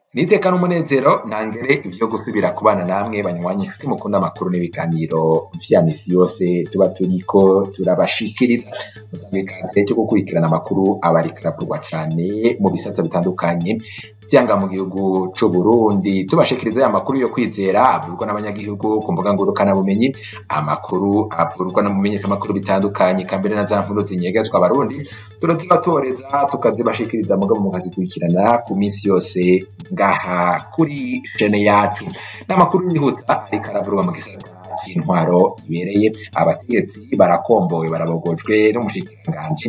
Niteka n'umunezero ntangere ivyo gusubira kubana namwe banywanyi inshuti mukunda amakuru n'ibiganiro vya misi yose tuba turiko turabashikiriza musange ikaze cyo gukurikirana amakuru aba ariko aravugwa cane mu bisata bitandukanye vyanga mu gihugu c'Uburundi tubashikiriza ya makuru yo kwizera avurwa n'abanyagihugu ku mbuga ngurukana bumenyi amakuru avurwa no mu menyeshamakuru bitandukanye kambere na za nkuru zinyegezwa abarundi turazibatoreza tukazibashikiriza mugabo mukazikurikirana ku minsi yose ngaha kuri shene yacu n'amakuru yihuta ariko aravurwa mu gisata c'intwaro ibereye abategetsi barakombowe barabogojwe n'umushikiranganji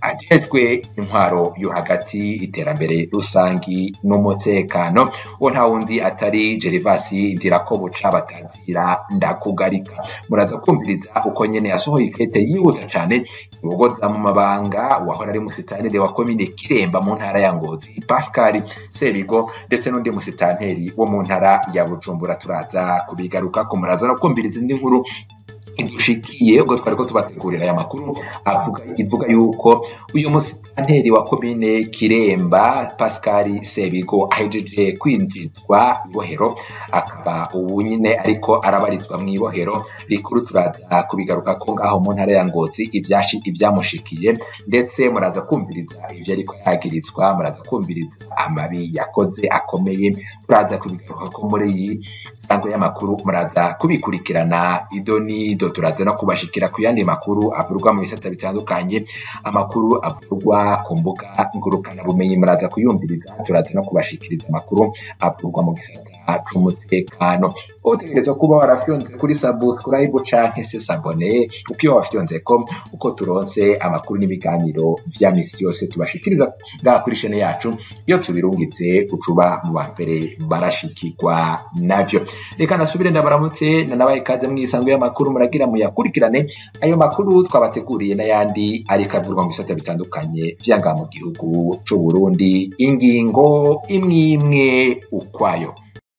ajejwe intwaro yo hagati iterambere rusangi n'umutekano uwo nta wundi atari Gervasi Ndirakobuca batazira ndakugarika muraza kumviriza uko nyene yasohoye ikete yihuta cane ibogoza mu mabanga wahora ari musitanire wa komine Kiremba mu ntara ya Ngozi Pascal Sebigo ndetse n'undi musitanteri wo mu ntara ya Bujumbura turaza kubigaruka ko muraza no kumviriza indi nkuru idushikiye ubwo twariko tubategurira aya makuru avuga ivuga yuko uyu musitanteri wa komine Kiremba Pascal Sebigo ahejeje kwinjizwa ibohero akaba ubu nyine ariko arabarizwa mu ibohero rikuru turaza kubigaruka ko ngaho mu ntara ya Ngozi ivyashi ivyamushikiye ndetse muraza kumviriza ivyo ariko yagirizwa muraza kumviriza amabi yakoze akomeye turaza kubigaruka ko muri iyi sango y'amakuru muraza kubikurikirana idoni ido turaza no kubashikira ku yandi makuru avurwa mu bisata bitandukanye amakuru avurwa ku mbuga ngurukana bumenyi muraza kuyumviriza turaza no kubashikiriza amakuru avurwa mu gisata c'umutekano utegerezwa kuba warafyonze kuri subscribe canke se sabone uko iyo wafyonze ko uko turonse amakuru n'ibiganiro vya misi yose tubashikiriza ngaha kuri shene yacu iyo tubirungitse ucuba mu ba mbere barashikirwa navyo reka nasubire ndabaramutse nanabaye ikaze mw'isango y'amakuru muragira muyakurikirane ayo makuru twabateguriye n'ayandi ariko avurwa mu bisata bitandukanye vyanga mu gihugu c'Uburundi ingingo imwe imwe ukwayo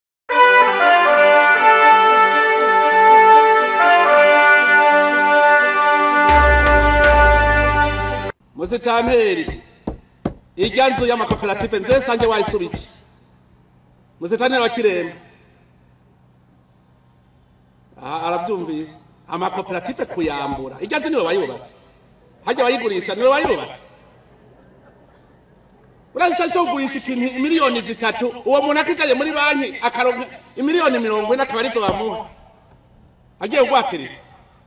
musitanteri irya nzu y'amakoperative nze sange wayisubije musitanteri wa kiremba Ah, aravyumvise amakoperative kuyambura irya nzu niwe wayubatse harya bayigurisha niwe wayubatse urazica cyo kugurisha ikintu miliyoni zitatu uwo muntu akicaye muri banki akaronka imiliyoni mirongo ine akaba arizo bamuha agiye kugwakiriza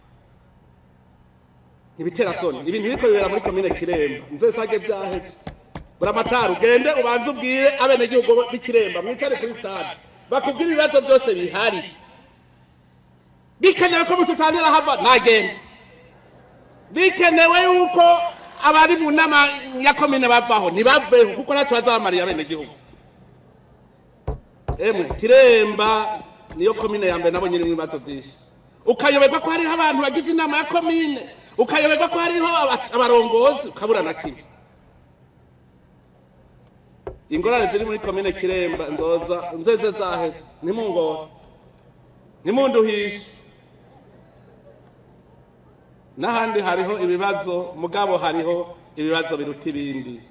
ibitera soni ibintu biriko bibera muri komine kiremba nze sage vyaheze buramatari ugende ubanze ubwire abenegihugu b'ikiremba mwicare kuri stade bakubwire ibibazo byose bihari bikenewe ko musitantira hava nagenda bikenewe yuko abari mu nama ya komine bavaho ntibaveho kuko natwe bazabamariye abenegihugu emwe kiremba niyo komine ya mbere nabonye irimo ibibazo byinshi ukayoberwa ko hariho abantu bagize inama ya komine ukayoberwa ko hariho aba- abarongozi ukabura na kimwe ingorane ziri muri komine kiremba nzoza nzeze zaheze ntimungore ntimunduhishe n'ahandi hariho ibibazo mugabo hariho ibibazo biruta ibindi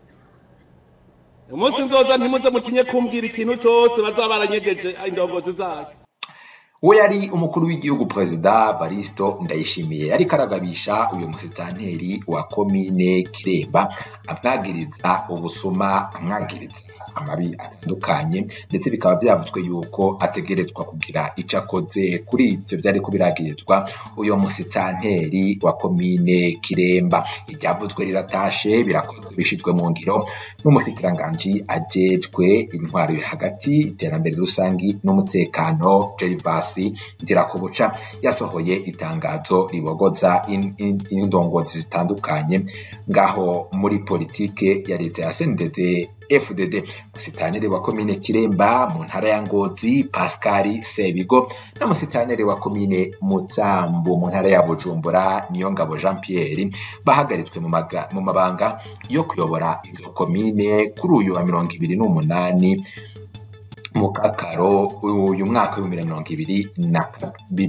umunsi nzoza ntimuze mutinye kumbwira ikintu cyose bazaba baranyegeje indongozi zayo uwo yari umukuru w'igihugu perezida Baristo Ndayishimiye ariko aragabisha uyu musitanteri wa komine Kiremba amwagiriza ubusuma amwagiriza amabi atandukanye ndetse bikaba byavuzwe yuko ategerezwa kugira ico akoze kuri ivyo vyariko biragirizwa uyu musitanteri wa komine Kiremba iryavuzwe riratashe birakozwe bishizwe mu ngiro n'umushikiranganji ajejwe intwaro yo hagati iterambere rusangi n'umutekano Gervasi Ndirakobuca yasohoye itangazo ribogoza in- in- indongozi zitandukanye ngaho muri politike ya leta ya CNDD FDD musitaneri wa komine Kiremba mu ntara ya Ngozi Pascal Sebigo na musitaneri wa komine Mutambu mu ntara ya Bujumbura Niyongabo Jean Pierre bahagaritswe mu maga- mu mabanga yo kuyobora izo komine kuri uyu wa mirongo ibiri n'umunani mu kakaro uyu mwaka w'ibihumbi bibiri na mirongo ibiri na kabiri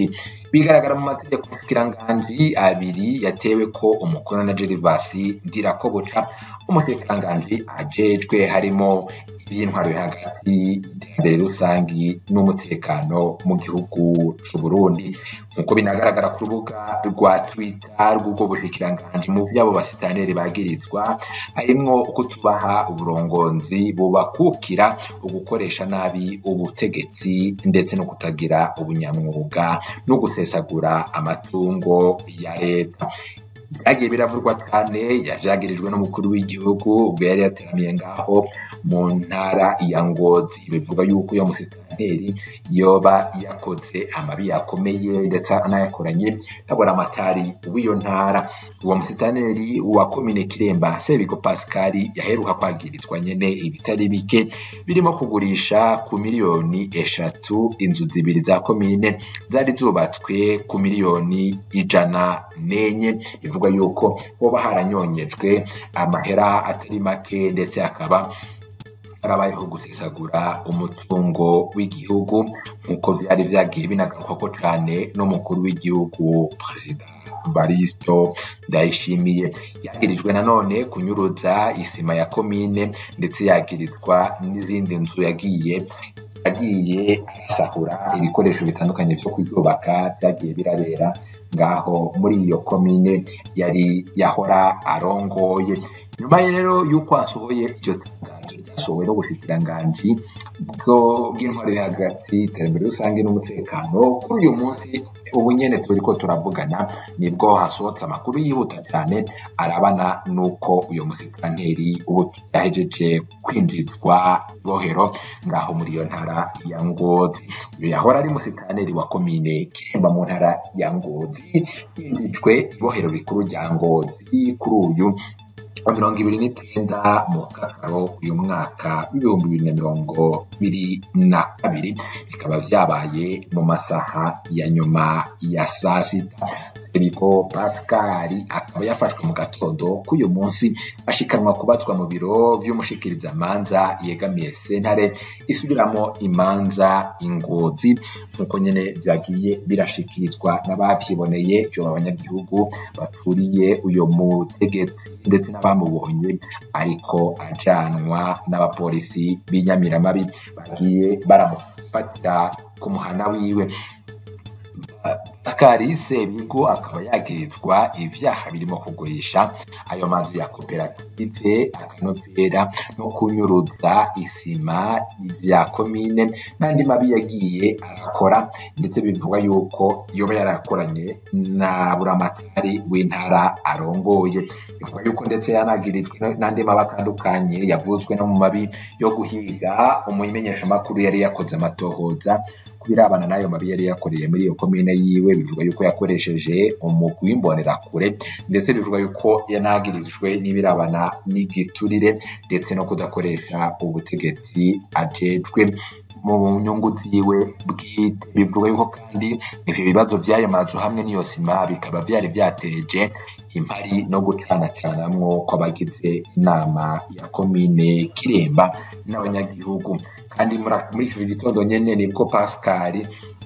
bigaragara mu mategeko y'umushikiranganji abiri yatewe ko umukono na Gervasi Ndirakobuca umushikiranganji ajejwe harimo iby'intwaro yo hagati iterambere rusangi n'umutekano mu gihugu c'u Burundi nk'uko binagaragara ku rubuga rwa Twitter rw'ubwo bushikiranganji mu vy'abo basitaneri bagirizwa harimwo kutubaha uburongozi bubakukira ugukoresha nabi ubutegetsi ndetse no kutagira ubunyamwuga no gusesagura amatungo ya leta byagiye biravurwa cyane yavyagirijwe n'umukuru w'igihugu ubwo yari yateramiye ngaho mu ntara ya ngozi bivuga yuko iyo musitanteri yoba yakoze amabi yakomeye ndetse anayakoranye ntabona amatari w'iyo ntara uwo musitanteri wa komine kiremba sebigo pascal yaheruka kwagirizwa nyene ibitari bike birimo kugurisha ku miliyoni eshatu inzu zibiri za komine zari zubatswe ku miliyoni ijana n'enye bivuga yuko hoba haranyonyejwe amahera atari make ndetse hakaba harabayeho gusesagura umutungo w'igihugu nk'uko vyari vyagiye binagarukwako cane n'umukuru w'igihugu perezida baristo ndayishimiye yagirijwe nanone kunyuruza isima ya komine ndetse yagirizwa n'izindi nzu yagiye yagiye asahura ibikoresho bitandukanye vyo kuzubaka vyagiye birabera ngaho muri iyo komine yari yahora arongoye nyuma rero y'uko asohoye iryo tangazo ryasohowe n'ubushikiranganji bw'intwari hagati iterambere rusange n'umutekano kuri uyu munsi ubu nyene turiko turavugana nibwo hasohotse amakuru yihuta cyane arabana n'uko uyo musitanteri ubu yahejeje kwinjizwa ibohero ngaho muri iyo ntara ya ngozi uyu yahora ari musitanteri wa komine kiremba mu ntara ya ngozi yinjijwe ibohero rikuru rya ngozi kuri uyu wa mirongo ibiri n'icenda mu kakaro uyu mwaka w'ibihumbi bibiri na mirongo ibiri na kabiri bikaba vyabaye mu masaha ya nyuma ya saa sita Filipo Pascal akaba yafashwe mu gatondo k'uyu munsi ashikanwa kubatswa mu biro vy'umushikirizamanza yegamiye sentare isubiramo imanza ingozi nk'uko nyene vyagiye birashikirizwa n'abavyiboneye vyo abanyagihugu baturiye uyo mutegetsi ndetse n'abamubonye ariko ajanwa n'abapolisi b'inyamiramabi bagiye baramufatira ku muhana wiwe Pascal Sebigo akaba yagirizwa ivyaha birimo kugurisha ayo mazu ya koperative akanovera no kunyuruza isima vya komine n'andi mabi yagiye arakora ndetse bivugwa yuko yoba yarakoranye na buramatari w'intara arongoye bivugwa yuko ndetse yanagirijwe n'andi mabi atandukanye yavuzwe no mu mabi yo guhiga umumenyeshamakuru yari yakoze amatohoza kubirabana n'ayo mabi yari yakoreye muri iyo komine yiwe bivuga yuko yakoresheje umugwi w'imbonerakure ndetse bivuga yuko yanagirijwe n'ibirabana n'igiturire ndetse no kudakoresha ubutegetsi ajejwe mu nyungu ziwe bwite bivuga yuko kandi ivyo bibazo vy'ayo mazu hamwe n'iyo sima bikaba vyari vyateje impari no gucanacanamwo kw'abagize inama ya komine kiremba n'abanyagihugu kandi muri ico gitondo nyene nibwo pascal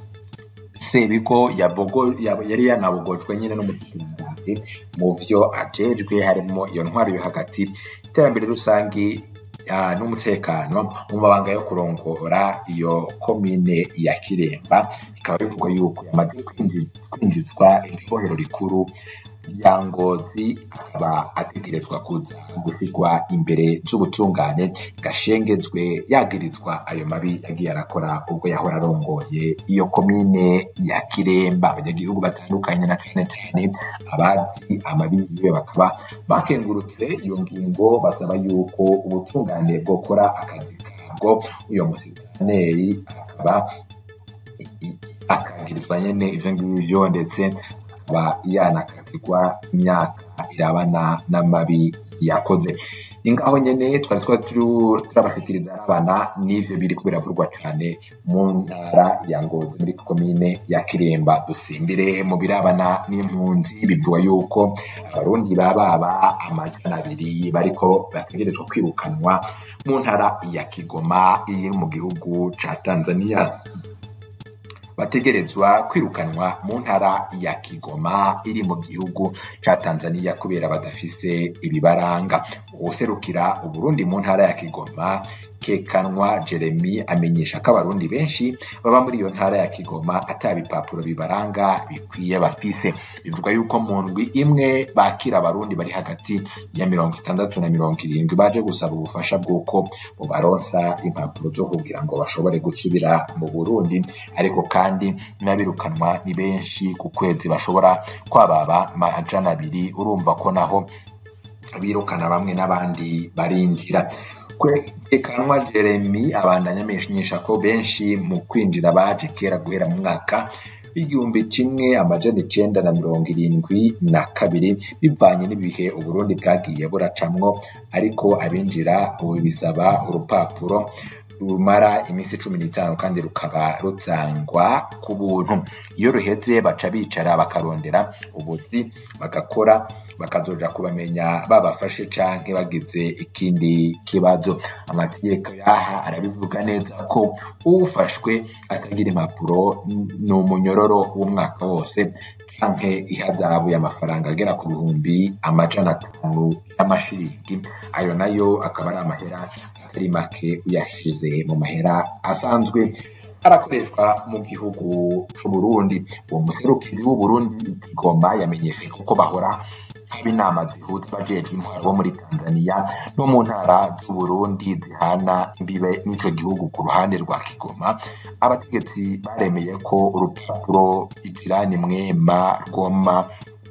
sebigo yari yanabogojwe nyine n'umushikiranganji mu vyo ajejwe harimo iyo ntwaro yo hagati iterambere rusangi n'umutekano mu mabanga yo kurongora iyo komine ya kiremba bikaba bivugwa yuko yamaze kwinjizwa ibohero rikuru rya ngozi akaba ategerezwa kuza gusigwa imbere z'ubutungane gashengezwe yagirizwa ayo mabi yagiye arakora ubwo yahora arongoye iyo komine ya kiremba abanyagihugu batandukanye na cane cane abazi amabi yiwe bakaba bakengurutse iyo ngingo basaba yuko ubutungane bwokora akazi kabwo uyo musitaneri akaba akangirizwa nyene ivyo ngivyo ndetse akaba yanakatirwa imyaka irabana n'amabi yakoze ni ngaho nyene twari twari turabashikiriza arabana n'ivyo biriko biravurwa cane mu ntara ya ngozi muri komine ya kiremba dusimbire mu birabana n'impunzi bivugwa yuko abarundi bababa amajana abiri bariko bategerezwa kwirukanwa mu ntara ya kigoma iri mu gihugu ca tanzania bategerezwa kwirukanwa mu ntara ya Kigoma iri mu gihugu ca Tanzania kubera badafise ibibaranga uwuserukira Uburundi mu ntara ya Kigoma kekanwa Jeremy amenyesha ko abarundi benshi baba muri iyo ntara ya Kigoma ata bipapuro bibaranga bikwiye bafise bivuga yuko mu ndwi imwe bakira abarundi bari hagati ya mirongo itandatu na mirongo irindwi baje gusaba ubufasha bw'uko bubaronsa impapuro zo kugira ngo bashobore gusubira mu Burundi ariko kandi n'abirukanwa ni benshi ku kwezi bashobora kwababa amajana abiri urumva ko naho birukana bamwe n'abandi barinjira kwerekanwa Jeremy abandanya amenyesha ko benshi mu kwinjira baje kera guhera mu mwaka w'igihumbi kimwe amajana icenda na mirongo irindwi na kabiri bivanye n'ibihe uburundi bwagiye buracamwo ariko abinjira ubu bisaba urupapuro rumara iminsi cumi n'itanu kandi rukaba rutangwa ku buntu iyo ruheze baca bicara bakarondera ubuzi bagakora bakazoja kubamenya babafashe canke bagize ikindi kibazo amategeko yaha arabivuga neza ko ufashwe atagira impapuro ni umunyororo w'umwaka wose canke ihadabu y'amafaranga agera ku bihumbi amajana atanu y'amashiringi ayo nayo akaba ari amahera atari make uyashize mu mahera asanzwe arakoreshwa mu gihugu c'uburundi uwo muserukiri w'uburundi Kigoma yamenyesheje ko bahora haba inama zihuza abajejwe intwaro bo muri Tanzania no mu ntara z'Uburundi zihana imbibe n'ico gihugu ku ruhande rwa Kigoma abategetsi baremeye ko urupapuro ijirani mwema rwoma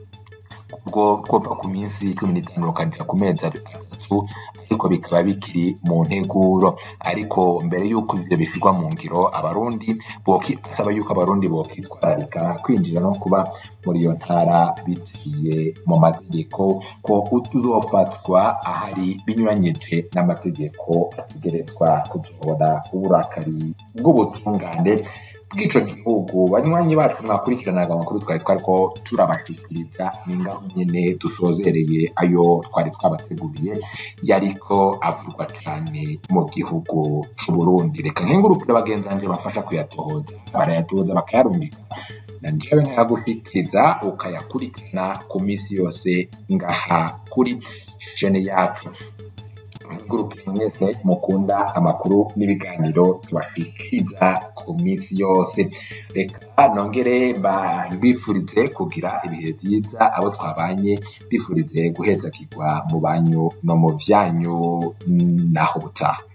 rwo rwova ku minsi cumi n'itanu rukagera ku mezi atatu ariko bikaba bikiri mu nteguro ariko mbere y'uko ivyo bishirwa mu ngiro abarundi basaba yuko abarundi bokwitwararika kwinjira no kuba muri iyo ntara biciye mu mategeko ko uzofatwa ahari binyuranyije n'amategeko ategerezwa kuzobona uburakari bw'ubutungane bw'ico gihugu banywanyi bacu mwakurikiranaga amakuru twari twariko turabashikiriza ni ngaho nyene dusozereye ayo twari twabateguriye yariko avurwa cane mu gihugu c'uburundi reka nkengurukire bagenzi banje bafasha kuyatohoza barayatohoza bakayarungika na njyewe nkayagufitiriza ukayakurikirana ku minsi yose ngaha kuri shene yacu ngurukire mwese mukunda amakuru n'ibiganiro tubashikiriza ku minsi yose reka nongere mbifurize kugira ibihe byiza abo twabanye bifurize guheza kigwa mu banyu no mu vyanyu naho butaha